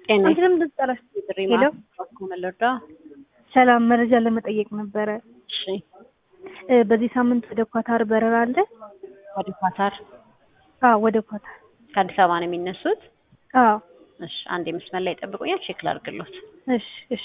ጤና አንቺንም ልትጠራሽ ጥሪ ሄሎ መለዳ ሰላም፣ መረጃ ለመጠየቅ ነበረ። እሺ፣ እ በዚህ ሳምንት ወደ ኳታር በረራ አለ? ወደ ኳታር አዎ፣ ወደ ኳታር። ከአዲስ አበባ ነው የሚነሱት? አዎ። እሺ፣ አንድ መስመር ላይ ጠብቁኛል፣ ቼክ ላድርግሎት። እሺ፣ እሺ።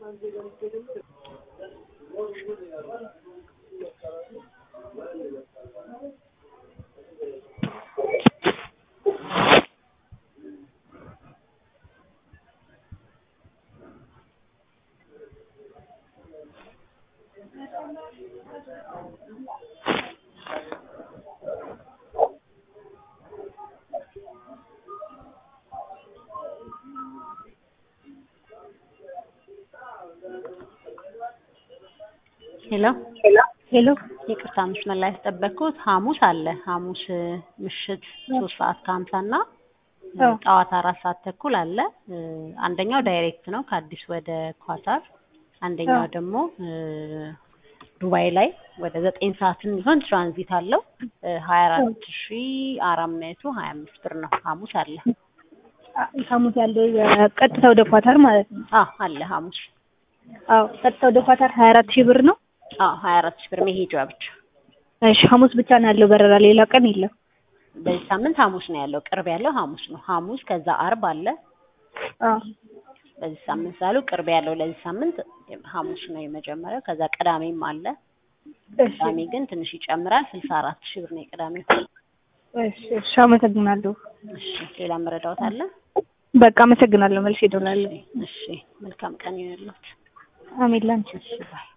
ሄሎ ሄሎ ይቅርታ መስመር ላይ ያስጠበቅኩት ሐሙስ አለ። ሐሙስ እ ምሽት ሶስት ሰዓት ከሀምሳ እና እ አዎ። ጠዋት አራት ሰዓት ተኩል አለ። እ አንደኛው ዳይሬክት ነው ከአዲስ ወደ ኳታር፣ አንደኛው አዎ። ደግሞ ደግሞ እ ዱባይ ላይ ወደ ዘጠኝ ሰዓት የሚሆን ትራንዚት አለው። ሀያ አራት ሺ አራት መቶ ሀያ አምስት ብር ነው። ሐሙስ አለ። አ- ሐሙስ ያለው የቀጥታ ወደ ኳታር ማለት ነው። አዎ አለ ሐሙስ። አዎ፣ ቀጥታ ወደ ኳታር ሀያ አራት ሺህ ብር ነው። አዎ ሀያ አራት ሺ ብር መሄጃ ብቻ። እሺ፣ ሐሙስ ብቻ ነው ያለው በረራ፣ ሌላ ቀን የለም። በዚህ ሳምንት ሐሙስ ነው ያለው። ቅርብ ያለው ሐሙስ ነው። ሐሙስ ከዛ አርብ አለ። አዎ። በዚህ ሳምንት ስላሉ ቅርብ ያለው ለዚህ ሳምንት ሐሙስ ነው የመጀመሪያው። ከዛ ቅዳሜም አለ። እሺ፣ ቅዳሜ ግን ትንሽ ይጨምራል። ስልሳ አራት ሺህ ብር ነው የቅዳሜው። እሺ፣ እሺ። አመሰግናለሁ። እሺ ሌላ መረዳት አለ? በቃ አመሰግናለሁ። መልሼ እደውላለሁ። እሺ መልካም ቀን ይሁንልዎት። አሜን ላንቺ። እሺ ባይ